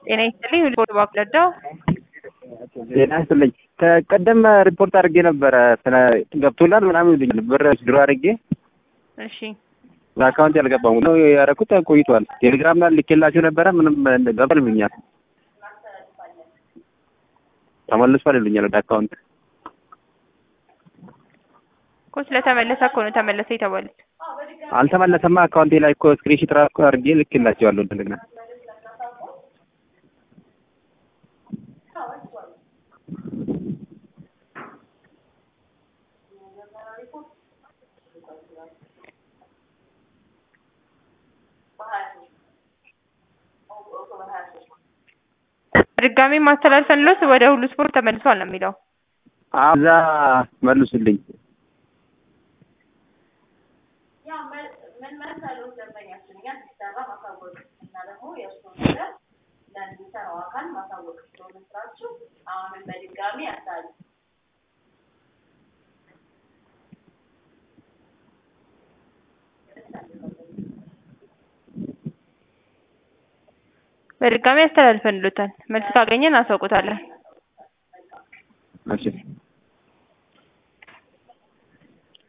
ጤና ይስጥልኝ ሪፖርት ባክለዳው ጤና ይስጥልኝ። ከቀደም ሪፖርት አድርጌ ነበረ ስለ ገብቶላል ምናምን ይሉኛል። ብር ድሮ አድርጌ እሺ በአካውንት ያልገባሙ ነው ያደረኩት ቆይቷል። ቴሌግራም ላይ ልኬላችሁ ነበረ ምንም ገብቷል ይሉኛል። ተመልሷል ይሉኛል ወደ አካውንት እኮ ስለተመለሰ እኮ ነው ተመለሰ የተባሉት። አልተመለሰማ። አካውንቴ ላይ እኮ ስክሪንሾት ራሱ አድርጌ ልኬላቸዋለሁ እንደገና ድጋሜ ማስተላለፈንሎት ወደ ሁሉ ስፖርት ተመልሷል ነው የሚለው። እዛ መልሱልኝ። ምን መሰሉት ደንበኛችን እኛ ሲሰራ ማሳወቅ እና ደግሞ የእሱን ነገር ለሚሰራው አካል ማሳወቅ ስለሆነ ስራችሁ አሁንም በድጋሚ ያሳሉ በድጋሚ አስተላልፈንሎታል። መልስ ካገኘን አሳውቁታለን። እሺ